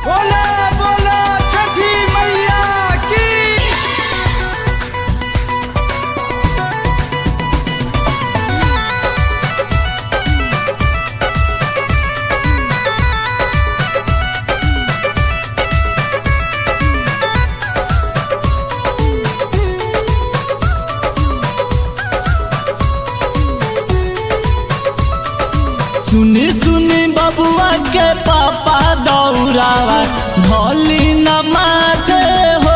बोला बोला छठी मैया की सुनी सुनी बबुआ के पापा दौड़ावा भोली न माथे हो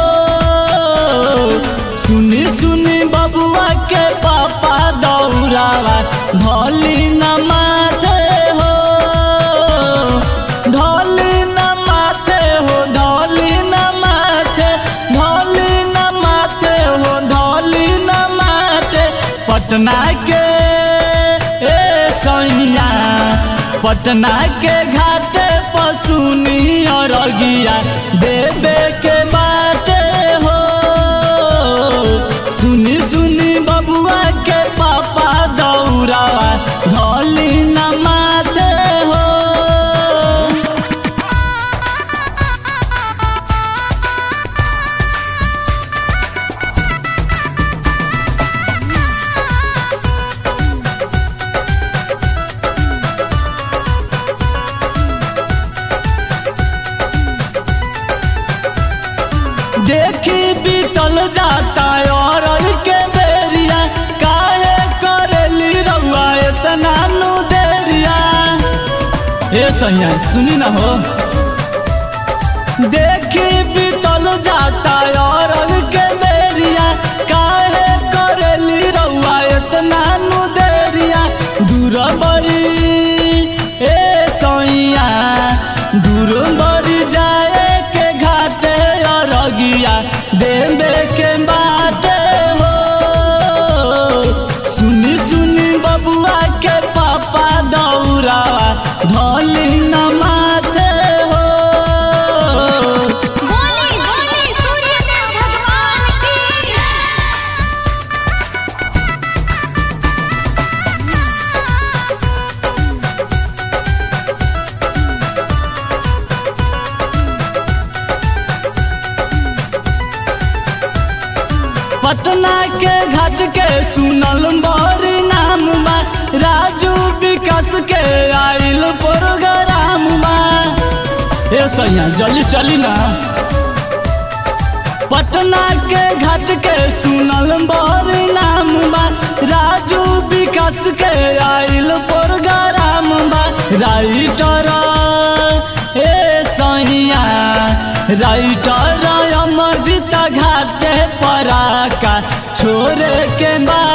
सुनी सुनी बबुआ के पापा दौड़ावा भोली न माथे हो ढोली न माथे हो ढोली न माथे ढोली न माथे हो ढोली न माथे पटना के ए सैया पटना के घाटे पसुनी और अगिया देवे के बाटे हो सुनी सुनी बबुआ के पापा दौड़ावा ढोली न माते हो देखी बीतल जाता और के बेरिया काहे करेली रउआ इतना नु देरिया ए सैया सुनी ना हो देखी बीतल जाता और के बेरिया काहे करेली रउआ इतना नु देरिया दूर बड़ी ए सैया दूर बड़ी जाए के घाटे और अगिया देवे के बाटे हो सुनी सुनी बबुआ के पापा दौड़ावा भोली न माते हो बोले बोले सूर्यदेव भगवान की पटना के घाट के सुनल बड़ी नाम बा राजू विकास के आइल प्रोग्राम बा ए सैया जल्दी चली ना पटना के घाट के सुनल बड़ी नाम बा राजू विकास के आइल प्रोग्राम बा राइटर ए सैया राइटर अमृत घाटे पराका छोड़ के बा